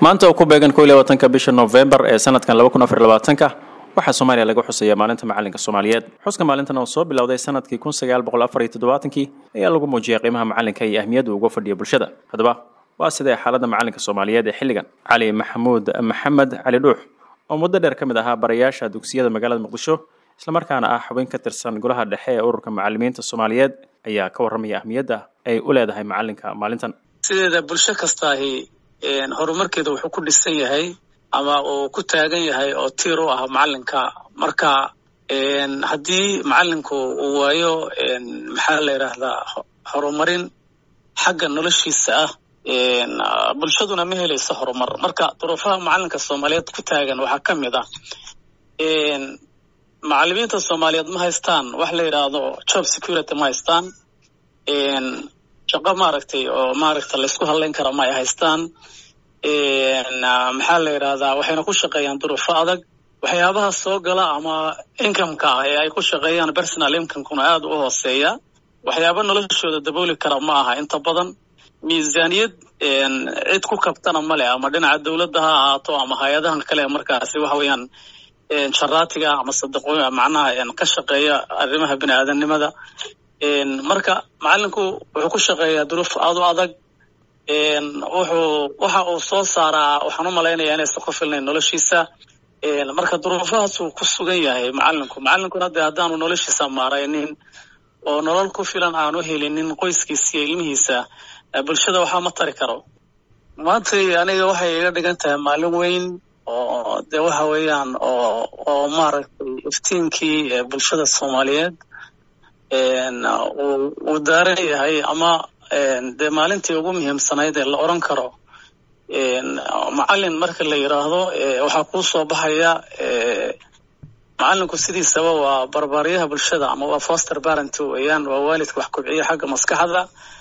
maanta oo ku beegan ko iyo labaatanka bisha novembar ee sanadkan laba kun afar labaatanka waxaa soomaaliya laga xuseeya maalinta macalinka soomaaliyeed xuska maalintan oo soo bilowday sanadkii kun sagaal boqol afar iyo toddobaatankii ayaa lagu muujiyay qiimaha macalinka iyo ahmiyadda uga fadhiya bulshada haddaba waa sidee xaaladda macalinka soomaaliyeed ee xilligan cali maxamuud maxamed cali dhuux oo muddo dheer ka mid ahaa barayaasha dugsiyada magaalada muqdisho islamarkaana ah xubin ka tirsan golaha dhexe ee ururka macalimiinta soomaaliyeed ayaa ka warramaya ahmiyadda ay u leedahay macalinka maalintan sideeda bulsho kastaahi horumarkeeda wuxuu ku dhisan yahay ama uu ku taagan yahay oo tiir u ah macalinka marka haddii macalinku uu waayo maxaa la yidhaahdaa horumarin xagga noloshiisa ah bulshaduna ma helayso horumar marka duruufaha macalinka soomaaliyeed ku taagan waxaa ka mid ah macalimiinta soomaaliyeed ma haystaan wax la yidhaahdo job security ma haystaan shaqo maaragtay oo maaragta laysku hadlayn kara ma ay haystaan maxaa la yidhahdaa waxayna ku shaqeeyaan duruufo adag waxyaabaha soo gala ama incomeka ah ee ay ku shaqeeyaan personal incomekuna aada u hooseeya waxyaaba noloshooda dabooli kara ma aha inta badan miisaaniyad cid ku kabtana ma leh ama dhinaca dowladda ha ahaato ama hay-adahan kale markaasi waxa weeyaan jaraatiga ama sadaqo macnaha ka shaqeeya arrimaha bini aadamnimada marka macalinku wuxuu ku shaqeeyaa duruuf aada u adag wuxuu waxa uu soo saaraa waxaan u malaynayaa inaysan ku filnayn noloshiisa marka duruufahaasuu ku sugan yahay macalinku macalinkuna dee haddaanu noloshiisa maaraynin oo nolol ku filan aanu helinin qoyskiisa iyo ilmihiisa bulshada waxaa ma tari karo maantay aniga waxay iga dhigan tahay maalin weyn oo dee waxa weeyaan oo oo maaragtay iftiinkii bulshada soomaaliyeed uu daaran yahay ama dee maalintii ugu muhiimsanayd ee la odran karo macalin marka la yidhaahdo waxaa kuu soo baxaya macalinku sidiisaba waa barbaaryaha bulshada ama waa foster parent weeyaan waa waalidka wax kobciya xagga maskaxda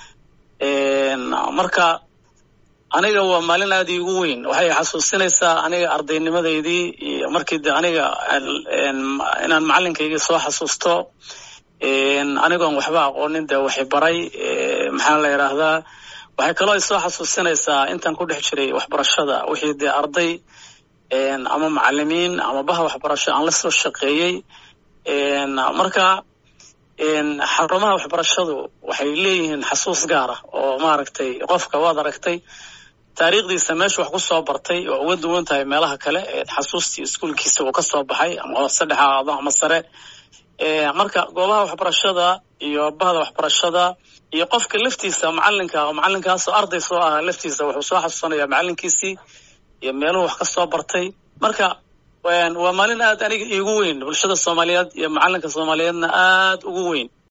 marka aniga waa maalin aada iigu weyn waxay xasuusinaysaa aniga ardaynimadeydii iyo markii de aniga inaan macalinkaygii soo xasuusto anigoon waxba aqoonin dee waxay baray maxaa la yidhaahdaa waxay kaloo isoo xasuusinaysaa intaan ku dhex jiray waxbarashada wixii dee arday ama macalimiin ama baha waxbarasho aan la soo shaqeeyey marka xarumaha waxbarashadu waxay leeyihiin xasuus gaara oo maaragtay qofka waad aragtay taariikhdiisa meesha wax ku soo bartay waa uga duwan tahay meelaha kale xasuustii iskuolkiisa uu ka soo baxay ama hoose dhex ahaado ama sare marka goobaha waxbarashada iyo bahda waxbarashada iyo qofka laftiisa macalinka macalinkaasoo arday soo ahaa laftiisa wuxuu soo xasuusanaya macalinkiisii iyo meeluhu wax ka soo bartay marka waa maalin aad aniga iigu weyn bulshada soomaaliyeed iyo macalinka soomaaliyeedna aad ugu weyn